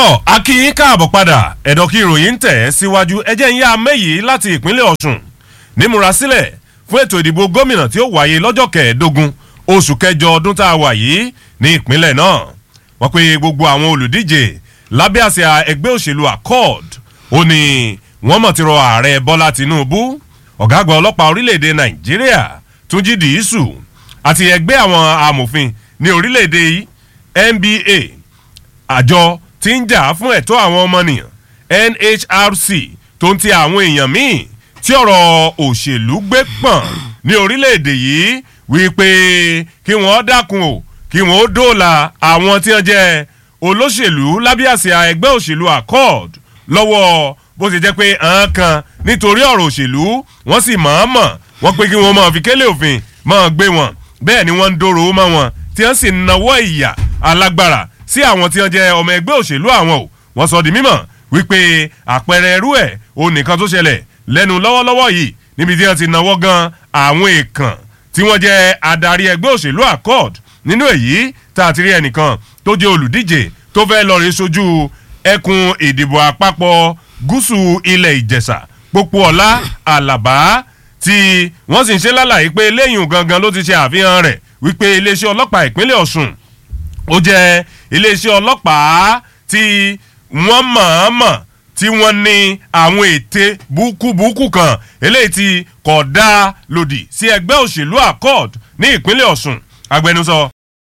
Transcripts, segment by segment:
tọ́ akínyín káàbọ̀ padà ẹ̀dọ̀ kí ìròyìn ń tẹ̀ ẹ́ síwájú ẹjẹ́ ń yá méyì láti ìpínlẹ̀ ọ̀ṣun nímúrasílẹ̀ fún ètò ìdìbò gómìnà tí ó wáyé lọ́jọ́ kẹẹ̀ẹ́dógún oṣù kẹjọ ọdún tá a wà yìí ní ìpínlẹ̀ náà wọ́n pe gbogbo àwọn olùdíje lábẹ́ àsíá ẹgbẹ́ òṣèlú accord ó ní wọ́n mọ̀ ti rọ ààrẹ bọ́lá tinubu ọ̀gá àgbà ọlọ́pàá orílẹ̀-èdè nàìjíríà túnjí dìísù àti ẹgbẹ́ àwọn amòfin ní orílẹ̀-èdè nba àjọ tí ń jà fún ẹ̀tọ́ àwọn ọmọnìyàn nhrc tó ń ti àwọn èèyàn míì tí ọ̀rọ̀ òṣèlú gbé pọ̀n ní orílẹ̀-èdè yìí wípé kí wọ́n dákun o kí wọ́n dóòlà àwọn tí wọ́n jẹ́ olóṣèlú lábíàsíà ẹgbẹ́ òṣèlú accord lọ́wọ́ bó ṣe jẹ́ pé àwọn kan nítorí ọ̀rọ̀ òṣèlú wọ́n sì mọ̀ọ́mọ̀ wọ́n pé kí wọ́n máa fi kélé òfin máa gbé wọn bẹ́ẹ̀ ni wọ́n ń dòrò mọ́ wọn tí wọ́n sì ń nawọ́ ìyà alágbára sí àwọn tí wọ́n jẹ́ ọmọ ẹgbẹ́ òṣèlú àwọn o wọ́n sọ di mímọ̀ wípé àpẹẹrẹ ẹrú ẹ̀ o nìkan tó ṣẹlẹ̀ lẹ́nu lọ́wọ́lọ́wọ́ yìí níbi tí wọ́n ti nawọ́ gan àwọn èèkàn tí wọ́n jẹ́ adarí ẹgbẹ́ òṣèlú accord nínú èyí tá a ti rí ẹnìkan tó jẹ́ olùdíje tó fẹ́ lọ rí sojú ẹkùn ìdìbò àpapọ̀ gúúsù ilẹ̀ ìjẹ̀ṣà pópóọlá àlàbá tí wọ́n sì ń ṣe lálàyé pé lẹ́yìn gangan ló ti ṣe àfihàn rẹ̀ wípé iléeṣẹ́ ọlọ́pàá ìpínlẹ̀ ọ̀ṣun ó jẹ́ iléeṣẹ́ ọlọ́pàá tí wọ́n mọ̀ọ́mọ̀ tí wọ́n ní àwọn ète búkúbúkú kan eléyìí tí kò dá lòdì sí ẹgbẹ́ òṣèlú accord ní ìpínlẹ̀ ọ̀ṣun agbẹnusọ.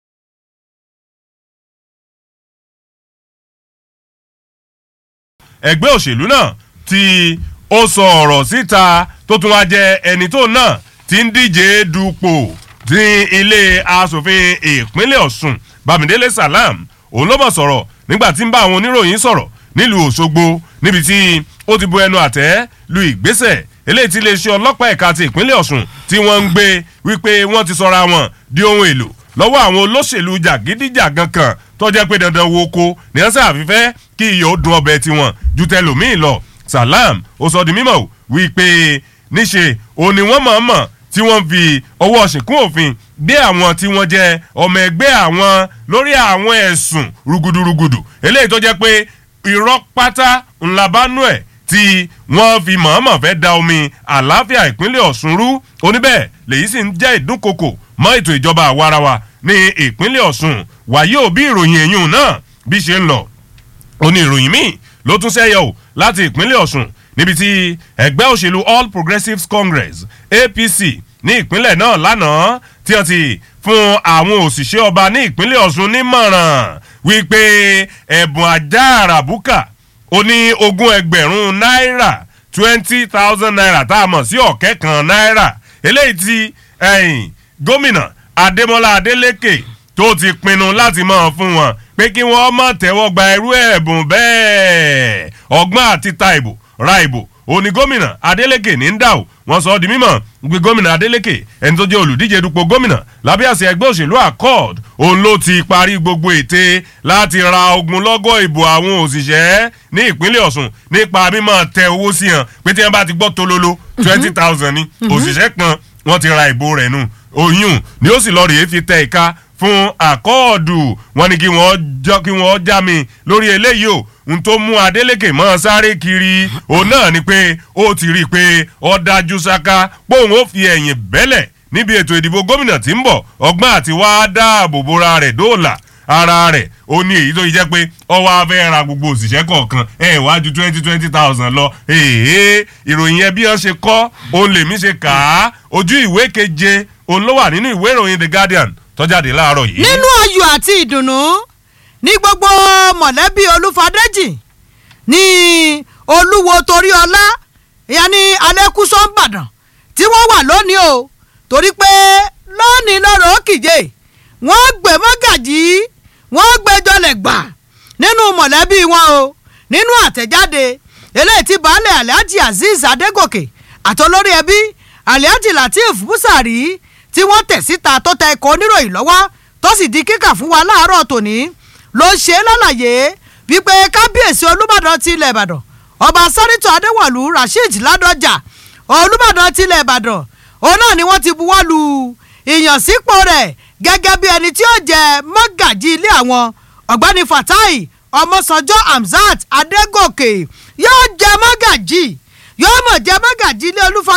ẹgbẹ́ òṣèlú náà tí ó sọ ọ̀rọ̀ síta tó tún wá jẹ ẹni tó náà ti ń díje dupò ní ilé asòfin ìpínlẹ̀ ọ̀ṣun bámidélé salam òun ló mọ̀ sọ̀rọ̀ nígbà tí ń bá àwọn oníròyìn sọ̀rọ̀ nílùú òṣogbo níbi tí ó ti bu ẹnu àtẹ́ lu ìgbésẹ̀ eléyìí tí iléeṣẹ́ ọlọ́pàá ẹ̀ka ti ìpínlẹ̀ ọ̀ṣun tí wọ́n ń gbé wípé wọ́n ti sọra wọn di ohun èlò lọ́wọ́ àwọn olóṣèlú jàgídíjàgan kan tó jẹ́ pé dandan wo ko ní ọ́sẹ̀ àfífẹ́ kí iyọ̀ ó dun ọbẹ̀ tiwọn ju tẹlòmíì lọ salam ó sọ di mímọ̀ wípé níṣe òun ni wọ́n mọ̀ọ́mọ̀ tí wọ́n fi ọwọ́ ṣìnkún òfin gbé àwọn tí wọ́n jẹ́ ọmọ ẹgbẹ́ àwọn lórí àwọn ẹ̀sùn rúgudurùgudù eléyìí tó jẹ́ pé irọ́ pátá ńlá bá nú ẹ̀ tí wọ́n fi mọ̀ọ́mọ̀ fẹ́ da omi àlàáfíà ìpínlẹ̀ ọ̀ṣun rú oníbẹ̀ lèyí sì ń jẹ́ ìdúnkokò mọ́ ètò ìjọba àwarawa ní ìpínlẹ̀ ọ̀ṣun wàyí ò bí ìròyìn ẹ̀yìn náà bí ṣe ń lọ òní ìròyìn míì ló tún ṣẹ́yọ ò láti ìpínlẹ̀ ọ̀ṣun níbi tí ẹgbẹ́ òṣèlú all progressives congress apc ní ìpínlẹ̀ náà lánàá tí wọ́n ti fún àwọn òṣìṣẹ́ ọba ní ìpínlẹ̀ ọ̀ṣun nímọ̀ràn wípé ẹ̀bùn ajá àràbùkà ó ní ogún ẹgbẹ̀rún náírà twenty thousand naira tá a mọ̀ sí ọ̀kẹ́ kan náírà eléyìí tí gómìnà adémọlá adélèké tó ti pinnu láti máa fún wọn pé kí wọ́n mọ̀ tẹ́wọ́ gba irú ẹ̀bùn bẹ́ẹ̀ ọgbọ́n àti ta ìbò ra ìbò òní gómìnà adeleke ní ń dà ó wọn sọ ọ di mímọ gbé gómìnà adeleke ẹni tó jẹ olùdíje dupò gómìnà lábẹ́ àṣẹ ẹgbẹ́ òṣèlú accord òun ló ti parí gbogbo ète láti ra ogunlọ́gọ̀ ìbò àwọn òṣìṣẹ́ ní ìpínlẹ̀ ọ̀sùn nípa mímọ̀ tẹ owó sí hàn pé tí wọ́n bá ti gbọ́ tololo twenty thousand ni òṣìṣẹ́ kan wọ́n ti ra ìbò rẹ̀ nù oyún ni ó sì lọ rèé fi tẹ ìka fún àkọọ̀dù wọn ni kí wọ́n já mi lórí eléyìí o n tó mú adeleke mọ́ sáré kiri òun náà ni pé ó ti rí i pé ó dájú sáká póun ó fi ẹ̀yìn bẹ́lẹ̀ níbi ètò ìdìbò gómìnà tí ń bọ̀ ọgbọ́n àti wá dáàbò bora rẹ̀ dóòlà ara rẹ̀ ó ní èyí tó yẹ pé ọwọ́ afẹ́ ra gbogbo òṣìṣẹ́ kọ̀ọ̀kan ẹ̀ wá ju twenty twenty thousand lọ èèyàn ìròyìn yẹn bí wọ́n ṣe kọ́ òun lèmi ṣe kà á ojú ìwé keje òun ló wà nínú ìwé ìròyìn the guardian tọ́jáde láàárọ̀ yìí. nínú ayọ̀ àti ìdùnnú ní gbogbo mọ̀lẹ́bí olúfadéjì ní olúwo torí ọlá ìyá ní alẹ́kùsọ́ ìbàdàn tí wọ́n wà lónìí o torí pé lónìí lọ́rọ̀ òkìje wọ́n gbé mọ́gàjì wọ́n gbé jọlẹ̀ gbà nínú mọ̀lẹ́bí wọn o nínú àtẹ̀jáde eléyìí tí baálé alhaji azeez adégòkè àtolórí ẹbí alhaji lateef busari tí wọ́n tẹ̀ síta tó tẹ ikọ̀ oníròyìn lọ́wọ́ tó sì di kíkà fún wa láàárọ̀ tòní ló ṣe é lálàyé wípé kábíyèsí olùbàdàn ti ilẹ̀ ìbàdàn ọba sẹ́nitọ̀ adéwọ̀lú rasheed ládọjà olùbàdàn ti ilẹ̀ ìbàdàn òun náà ni wọ́n ti buwọ́ lu ìyànsípò rẹ̀ gẹ́gẹ́ bí ẹni tí ó jẹ mọ́gàjì ilé àwọn ọ̀gbẹ́ni fatai ọmọsànjọ́ hamzat adégòkè yóò jẹ mọ́gàjì yóò mọ̀ jẹ mọ́gàjì ilé olúfa